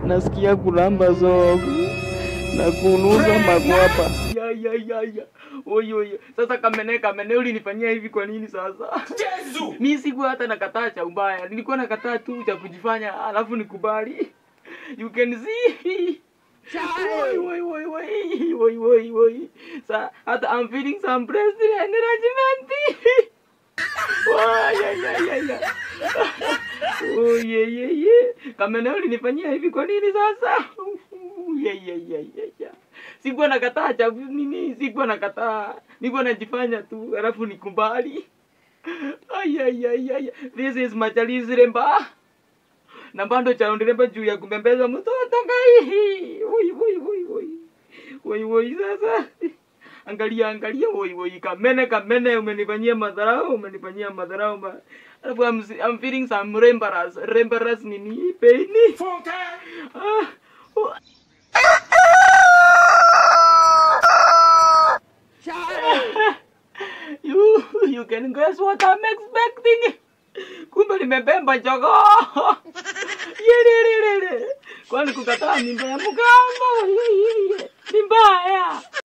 nasikia kulamba zogo na kunusa makwapa. Ya, ya, ya, ya. Oyo, oyo. Sasa kamene kamene ulinifanyia hivi kwa nini sasa? Mi sikuwa hata nakataa cha ubaya, nilikuwa nakataa tu cha kujifanya, alafu nikubali. You can see. Woi, woi, woi, woi, woi, woi, woi. Sa, hata I'm feeling some pressure and encouragement. Wah, ya, ya, ya, ya. Oh, ye, ye, ye. Kamene ulinifanyia hivi kwa nini sasa? Ye, ye, ye, ye, ye. Sikuwa nakataa cha nini, sikuwa nakataa. Nilikuwa najifanya tu, alafu nikubali. Ay, ay, ay, ay. This is Machali's Remba. Na bado cha ndiremba juu ya kumbembeza mtoto ngai. Woi, woi, woi, woi. Woi, woi sasa. Angalia, angalia, woi, woi. Kamene, kamene, umenifanyia madharau, umenifanyia madharau. ma- Alafu I'm, I'm feeling some rembaras. Rembaras nini? Pain. Ah. oh. you, you can guess what I'm expecting. Kumbe nimebemba jogoo. Yelelelele. Kwani kukataa mimba ya mgambo? Ni mbaya.